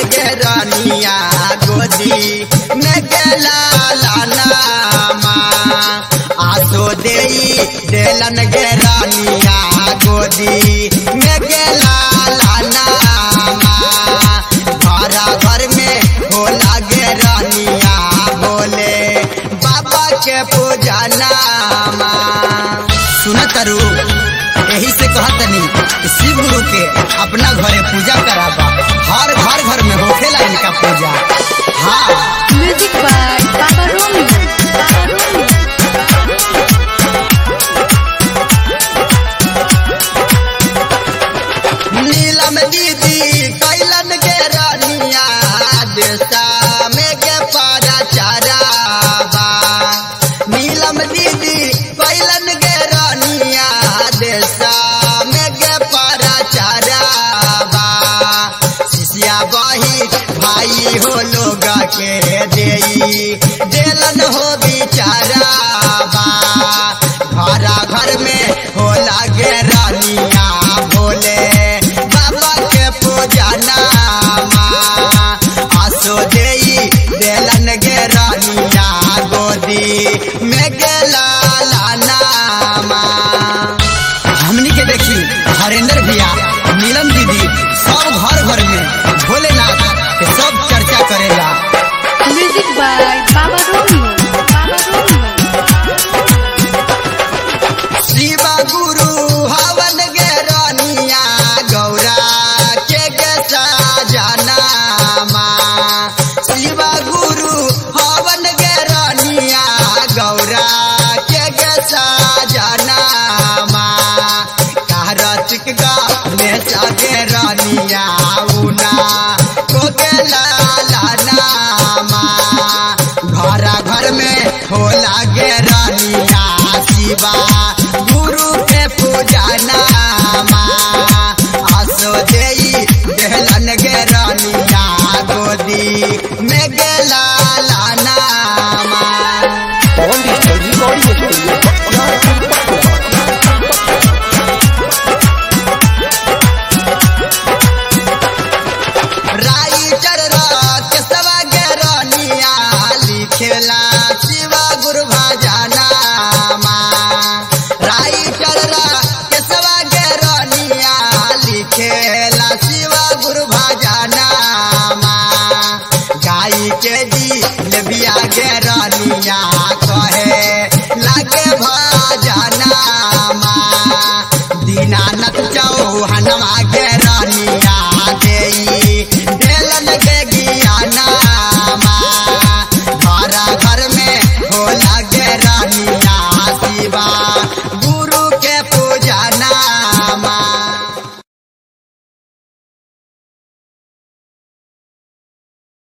गे रानिया गोदी में गेला लानामा आसो देई देलन गे रानिया गोदी में गेला लानामा घरा घर में होला गे रानिया बोले बाबा के पूजा नामा सुन तरू यही से कहतनी कि शिव गुरु के अपना घरे पूजा कराबा हर घर घर में होखेला इनका पूजा हाँ music by Baba Romeo Baba Romeo Neelam दीदी कैलन के रानिया देशा में के पारा चाराबा नीलम दीदी कैलन के रानिया देशा में के पारा चाराबा शिष्या बही भाई हो लोग के देई देलन हो बिचाराबा घरा घर में होला गे रानिया भोले बाबा के पूजा नामा आसो देई देलन गे रानिया गोदी में गेला लानामा हमनी के देखी हरेंद्र भैया नीलम दीदी सब घर घर में भोलेनाथ के सब चर्चा करेला music by Baba Romeo Baba Romeo Shiva गुरु हवन गे रानिया गौरा के गे साजनामा शिवा गुरु हवन गे रानिया गौरा के गे साजनामा कार्तिक गा में सागे रानिया उना को के लाला नामा घरा घर में होला गे रानिया शिवा गुरु के पूजा नामा आसो देई देहलन गे रानिया गोदी में गेला लानामा Pawan digital recording studio writer के सवा गे रानिया लिखेला शिवा गुरु भजनामा राइटर के सवा गे रानिया लिखेला शिवा गुरु भजनामा गाई के जी लेबिया गे रानिया कहे लागे भजनामा दीनानाथ